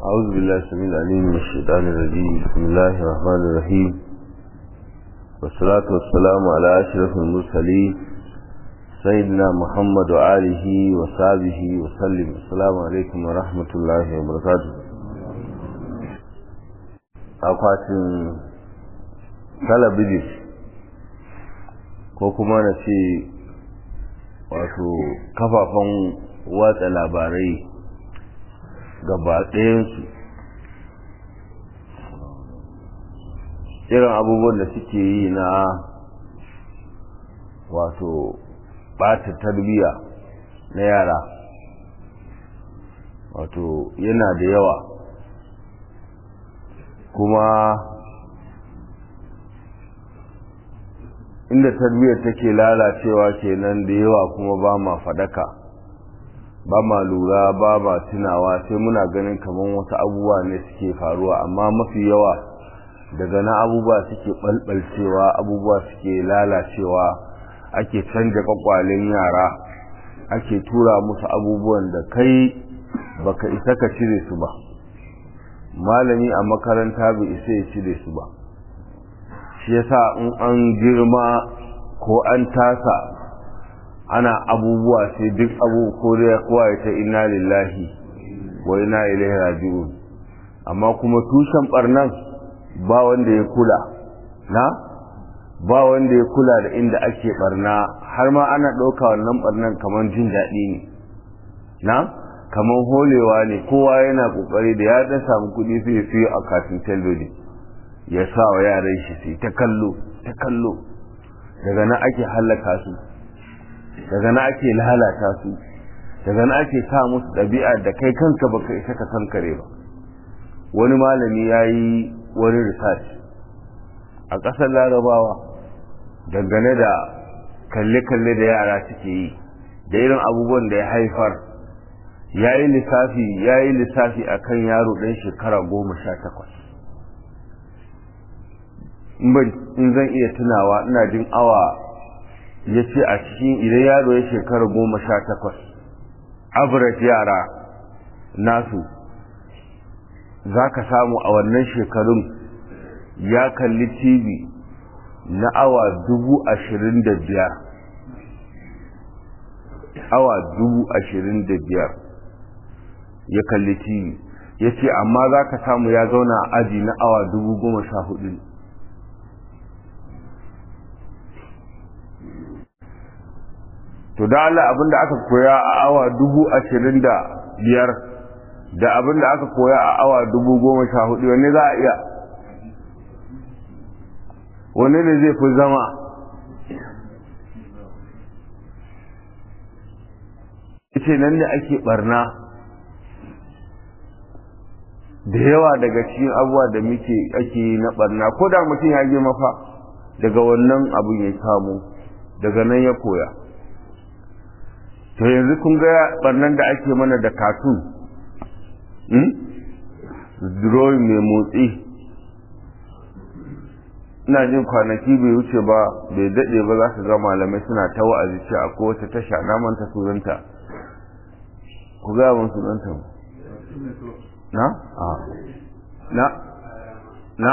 أعوذ بالله السميع العليم من الشيطان الرجيم بسم الله الرحمن الرحيم والصلاة والسلام على أشرف المرسلين سيدنا محمد وآله وصحبه وسلم السلام عليكم ورحمة الله وبركاته akwatin talabijin ko kuma na ce wato kafafen watsa labarai gaba ɗayansu irin abubuwan da suke yi na wato ɓata tarbiyya na yara wato yana da yawa kuma inda tarbiyyar take lalacewa kenan da yawa kuma ba ma fadaka ba ma lura ba ma tunawa sai muna ganin kamar wasu abubuwa ne suke faruwa amma mafi yawa daga na abubuwa suke ɓalɓalcewa abubuwa suke lalacewa ake canja kwakwalen yara ake tura musu abubuwan da kai baka isa ka cire su ba malami a makaranta bai isa ya cire su ba shi yasa in an girma ko an tasa ana abubuwa sai duk abu ko da kowa ya ta inna lillahi wa inna ilaihi raji'un amma kuma tushen barnan ba wanda ya kula na ba wanda ya kula da inda ake barna har ma ana ɗauka wannan barnan kamar jin daɗi ne na kamar holewa ne kowa yana ƙoƙari da ya dan samu kuɗi sai ya siyo a katin talbijin ya sa wa yaran shi sai ta kallo ta kallo daga nan ake hallaka su daga nan ake lalata su daga nan ake sa musu ɗabi'a da kai kanka baka isa ka kankare ba wani malami ya yi wani research a ƙasar larabawa dangane da kalle-kalle da yara suke yi da irin abubuwan da ya haifar ya yi lissafi ya yi lissafi a kan yaro ɗan shekara goma sha takwas in zan iya tunawa ina jin awa ya ce a cikin idan yaro ya shekara goma sha takwas average yara nasu za ka samu a wannan shekarun ya kalli tv na awa dubu ashirin da biyar awa dubu ashirin da biyar ya kalli tv ya ce amma za ka samu ya zauna a aji na awa dubu goma sha hudu to da Allah abinda aka koya a awa dubu ashirin da biyar da abinda aka koya a awa dubu goma sha hudu wanne za a iya wanne ne zai fi zama ce nan ne ake barna da yawa daga cikin abubuwa da muke ake yi na barna ko da mutum ya girma fa daga wannan abin ya samu daga nan ya koya to yanzu kun ga barnan da ake mana da katun drawing mai motsi ina jin kwanaki bai wuce ba bai daɗe ba za ka ga malamai suna ta wa'azi ce a kowace tasha na manta sunanta ku gaya mun sunanta na? na? na?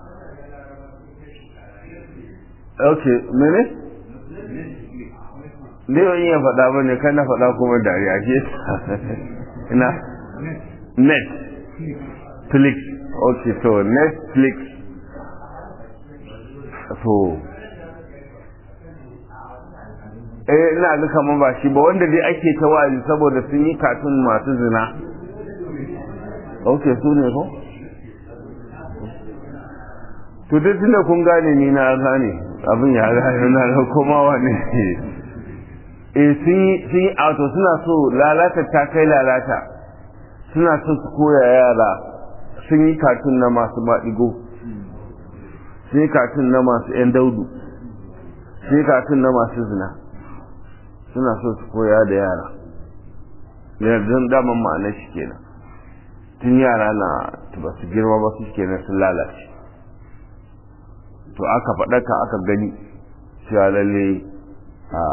ok mene? ne yau iya faɗa ba ne kan na faɗa kuma dariya ke ina net flix ok so netflix so eh ina ga kamar ba shi ba wanda dai ake ta wa'azi saboda sun yi katun masu zina ok su ne ko to duk tunda kun gane ni na gane abin ya gane na da komawa ne e sun yi auto suna so lalata ta kai lalata suna so su koya yara sun yi katun na masu maɗigo sun yi katun na masu 'yan daudu sun yi katun na masu zina suna so su koya da yara yanzu daman ma'ana shi kenan tun yara na ba su girma ba su kenan sun lalace to aka faɗaka aka gani cewa lalle a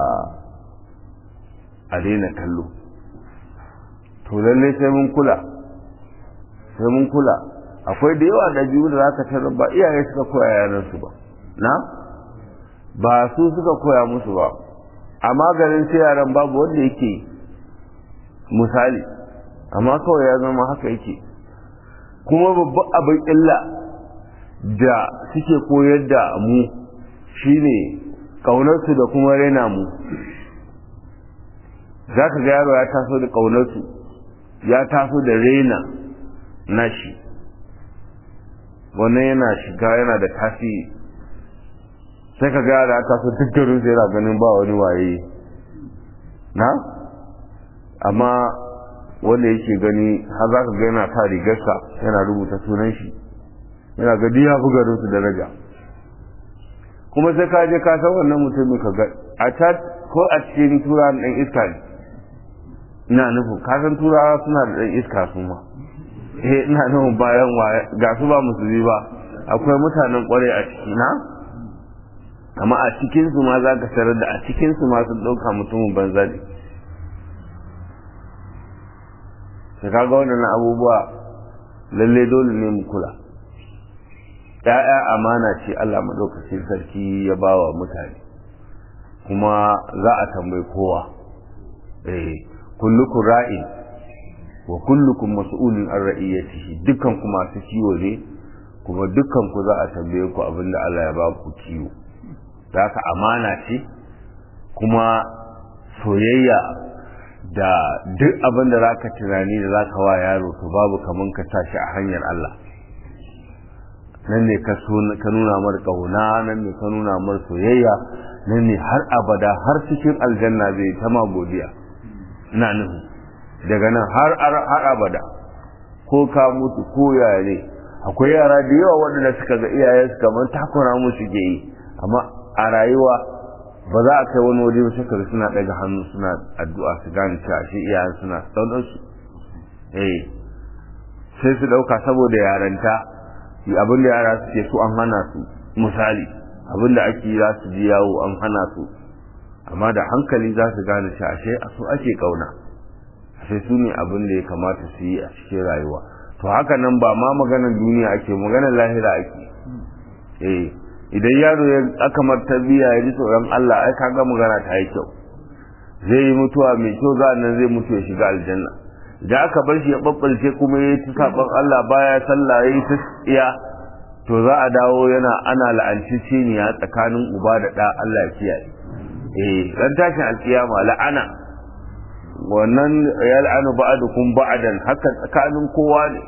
a daina kallo to lallai sai mun kula sai mun kula akwai da yawa da biyu da zaka tarar ba iyaye suka koya yaran su ba na ba su suka koya musu ba amma garin sai yaran babu wanda yake misali amma kawai ya zama haka yake kuma babban abin illa da suke koyar da mu shine ƙaunarsu da kuma raina mu za ka ga yaro ya taso da ƙaunarsu ya taso da raina nashi wannan yana shiga yana da tasiri sai ka ga yaro ya taso duk garin sai yana ganin ba wani waye na amma wanda yake gani har za ka ga yana sa rigarsa yana rubuta sunan shi yana ga ya fi garin su daraja kuma sai ka je ka san wannan mutumin ka ga a ta ko a cikin tura ɗan iska ne ina nufin ka san turawa suna da ɗan iska su ma eh ina nufin bayan wa ga su ba musulmi ba akwai mutanen kwarai a ciki na amma a cikin su ma za ka tarar da a cikin su ma sun ɗauka mutumin banza ne sai kaga wannan abubuwa lalle dole ne mu kula ‘ya'ya amana ce Allah maɗaukacin sarki ya ba wa mutane kuma za a tambayi kowa eh kullukum ra'in wa kullukum mas'ulun an ra'iyatihi dukkan ku masu kiwo ne kuma dukkan ku za a tambaye ku abinda Allah ya ba ku kiwo da haka amana ce kuma soyayya da duk abin da za ka tunani da za ka wa yaro to babu kaman ka tashi a hanyar Allah nan ne ka nuna mar ƙauna nan ne ka nuna mar soyayya nan ne har abada har cikin aljanna zai ta ma godiya ina nuhu daga nan har har abada ko ka mutu ko yaya ne akwai yara da yawa waɗanda suka ga iyayensu kamar takura musu ke yi amma a rayuwa ba za a kai wani waje ba shekaru suna daga hannu suna addu'a su gane cewa shi iyayen suna sauran su eh sai su dauka saboda yaranta abin da yara suke su an hana su misali abin da ake za su ji yawo an hana su amma da hankali za su gane cewa ashe a su ake kauna ashe su ne abin da ya kamata su yi a cikin rayuwa to haka nan ba ma maganar duniya ake maganar lahira ake eh idan yaro ya aka martabiya ya ji tsoron Allah ai kaga magana ta yi kyau zai yi mutuwa mai kyau za nan zai mutu ya shiga aljanna idan aka bar shi ya babbalce kuma ya ci saban Allah baya sallah ya yi tsiya to za a dawo yana ana la'anci ciniya tsakanin uba da ɗa Allah ya kiyaye eh ran tashin alkiyama la'ana wannan ya la'anu ba'adukum ba'dan haka tsakanin kowa ne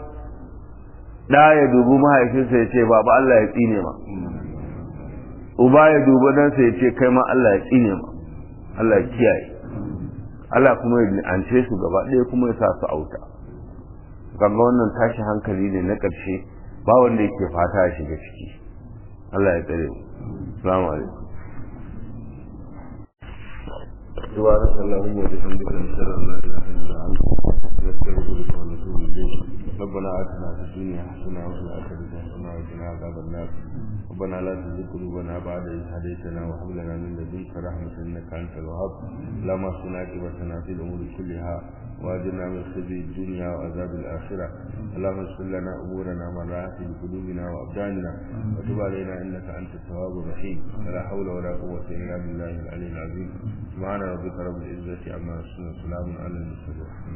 da ya dubi mahaifinsa ya ce baba Allah ya tsine ma uba ya dubi dan sai ya ce kai ma Allah ya tsine ma Allah ya kiyaye Allah kuma ya ance su gaba ɗaya kuma ya sa su auta kaga wannan tashi hankali ne na ƙarshe ba wanda yake fata ya shiga ciki Allah ya tsare mu assalamu alaikum سبحانك اللهم وبحمدك نشهد ان لا اله الا انت نستغفرك ونتوب اليك ربنا اتنا في الدنيا حسنه وفي الاخره حسنه وقنا عذاب النار ربنا لا تزغ قلوبنا بعد إذ هديتنا وهب لنا من لدنك رحمة إنك أنت الوهاب اللهم اصلنا عاقبتنا في الأمور كلها وأجرنا من خزي الدنيا وعذاب الآخرة اللهم اغفر لنا أمورنا من راحت في قلوبنا وأبداننا وتب علينا إنك أنت التواب الرحيم ولا حول ولا قوة إلا بالله العلي العظيم سبحان ربك رب العزة عما يصفون وسلام على المرسلين